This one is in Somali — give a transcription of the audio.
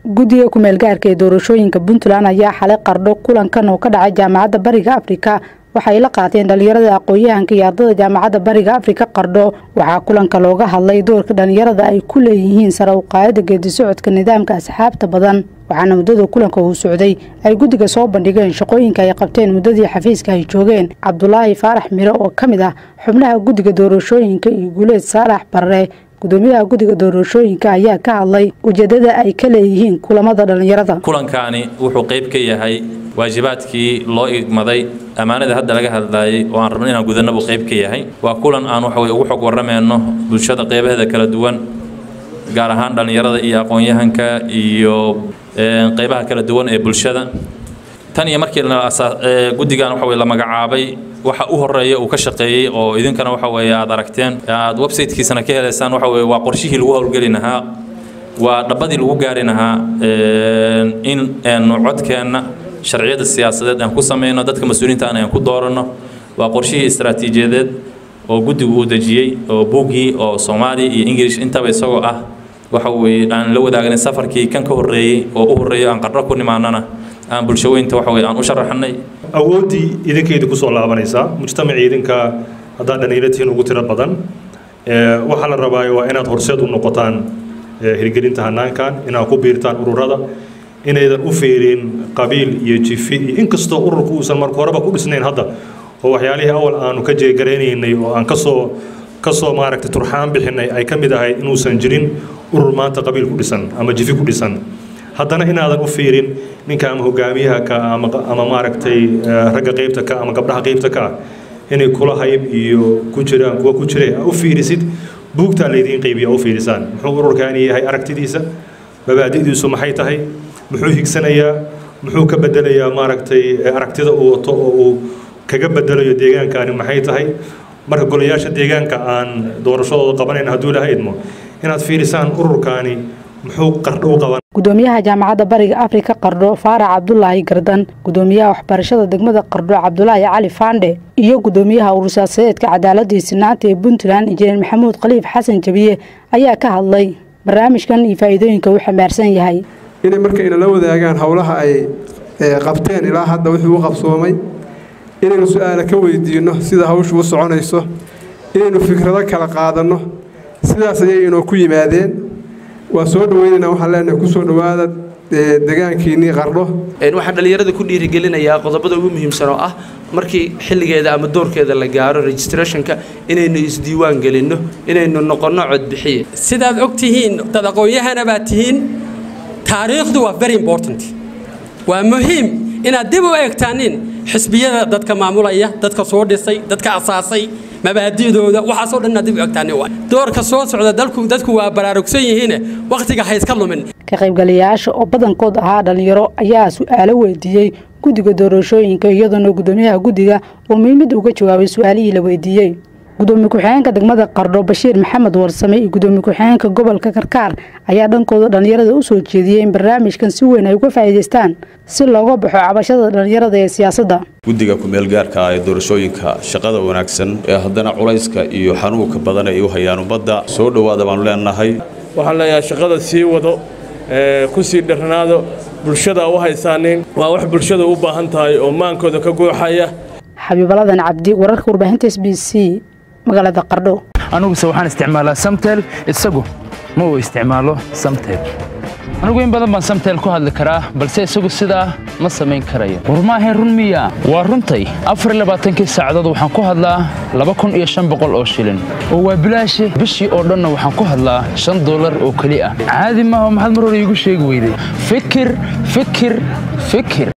guddiga ku-meelgaarka ee doorashooyinka puntland ayaa xalay qardho kulankan oo ka dhacay jaamacadda bariga afrika waxay la qaateen dhalinyarada aqoon-yahanka iyo ardada jaamacadda bariga afrika qardho waxaa kulanka looga hadlay doorka dhalinyarada ay ku leeyihiin sare uqaayada geedi socodka nidaamka asxaabta badan waxaana muddada kulanka uu socday ay guddiga soo bandhigeen shaqooyinka ay qabteen muddadii xafiiska ay joogeen cabdulaahi faarax mire oo ka mid ah xubnaha guddiga doorashooyinka iyo guuleed saalax barre gudoomiyaha guddiga doorashooyinka ayaa ka hadlay ujeedada ay ka leeyihiin kulamada dhalinyarada kulankaani wuxuu qayb ka yahay waajibaadkii loo igmaday ammaanada hadda laga hadlayay oo aan rabno inaan gudanna buu qayb ka yahay waa kulan aan waxa weye ugu xog warramayno bulshada qeybaheeda kala duwan gaar ahaan dhallinyarada iyo aqoon-yahanka iyo qeybaha kala duwan ee bulshada tan iyo markii guddigan waxa weye la magacaabay waxa u horeeya uu ka shaqeeyey oo idinkana waxa weeye aad aragteen aad websitekiisana ka helaysaan waxa weye waa qorshihii lagu howlgeli lahaa waa dhabbadii lagu gaari lahaa in nu codkeenna sharciyada siyaasadeed aan ku samayno dadka mas-uuliyiintaana aan ku dooranno waa qorshihii istaraatiijiyadeed oo guddigu uu dejiyey oo buuggii oo soomaali iyo ingilish intaba isagoo ah waxa weeye aan la wadaagnay safarkii kan ka horreeyey oo u horreeyo aan qarro ku nimaanana aan bulshaweynta waxa weye aan u sharaxnay awooddii idinkaydii kusoo laabanaysaa mujtamacii idinka haddaad dhalinyaratihiin ugu tiro badan waxaa la rabaayo waa inaad horseed u noqotaan hirgelinta hanaankan inaad ku biirtaan ururada inaydan u fiirin qabiil iyo jifi iyo inkastoo ururku uusan marka horeba ku dhisnayn hadda oo waxyaalihii awal aanu ka jeegaraynaynay oo aan kasoo kasoo maaragtay turxaan bixinay ay ka mid ahayd inuusan jirin urur maanta qabiil ku dhisan ama jifi ku dhisan haddana inaadan u fiirin ninka ama hogaamiyaha ka ama ama maaragtay ragga qeybta ka ama gabdhaha qeybta ka inay kula hayb iyo ku jiraan kuwa ku jire u fiirisid buugtaa laydiin qaybiya u fiirisaan muxuu ururkaani yahay aragtidiisa mabaadi'diisu maxay tahay muxuu higsanayaa muxuu ka bedelayaa maaragtay aragtida uu wato oo uu kaga bedelayo deegaankaani maxay tahay marka golayaasha deegaanka aan doorashadooda qabanayn hadduu lahaydmo inaad fiirisaan ururkaani muxuu qardho u qaban gudoomiyaha jaamacadda bariga afrika qardho faarax cabdulaahi gardan gudoomiyaha waxbarashada degmada qardho cabdulaahi cali faandhe iyo gudoomiyaha urursaasadeedka cadaaladii sinaanta ee puntland injineer maxamuud khaliif xasan jabiye ayaa ka hadlay barnaamijkan iyo faa'iidooyinka uu xambaarsan yahay inay markayna la wadaagaan howlaha ay qabteen ilaa hadda wixii u qabsoomay inaynu su-aala ka weydiinno sida hawshu u soconayso inaynu fikrado kala qaadanno sidaas ayay inoo ku yimaadeen waa soo dhaweynaynaa waxaan leenahay ku soo dhowaada degaankiinnii qardho waxaan dhallinyarada ku dhiirigelinayaa qodobada ugu muhiimsan oo ah markii xilligeeda ama doorkeeda la gaaro registrationka inaynu isdiiwaan gelinno inaynu noqonno codbixiye sidaad og tihiin dad aqoon-yahana baad tihiin taariikhdu waa very important waa muhiim inaad dib u eegtaanin xisbiyada dadka maamulaya dadka soo dhisay dadka asaasay mabaadi'dooda waxaasoo dhan inaad dib u eegtaanin waa doorka soo socda dalku dadku waa baraarugsan yihiine wakhtiga ha iska lumin ka qaybgalayaasha oo badankood ahaa dhalinyaro ayaa su-aalo weydiiyey guddiga doorashooyinka iyadoona gudoomiyaha guddiga uu muhiimad uga jawaabay su-aalihii la weydiiyey gudoomiye ku-xigeenka degmada qardho bashiir maxamed warsame iyo gudoomiye ku-xigeenka gobolka karkaar ayaa dhankooda dhallinyarada u soo jeediyey in barnaamijkan si weyn ay uga faa'iidaystaan si looga baxo cabashada dhallinyarada ee siyaasadda guddiga ku-meelgaarka ah ee doorashooyinka shaqada wanaagsan ee haddana culayska iyo xanuunka badan ay u hayaan ummadda soo dhowaada baanu leenahay waxaan leeyahay shaqada sii wado ku sii dharnaado bulshada u haysaanin waa wax bulshada u baahan tahay oo maankooda ka guuxaya xabiibaladan cabdi wararka warbaahinta s b c magaalada qardho aniguse waxaan isticmaalaa samtel isagu ma uu isticmaalo samtel anigu in badan baan samtel ku hadli karaa balse isagu sidaa ma samayn karayo war maahayn run miya waa runtay afarlabaaatankii saacadood waxaan ku hadlaa laba kun iyo shan boqol oo shilin oo waa bilaashe bishii oo dhanna waxaan ku hadlaa shan dollar oo keli ah caadi maaha maxaad mar hore iigu sheegi weyday fikir fikir fikir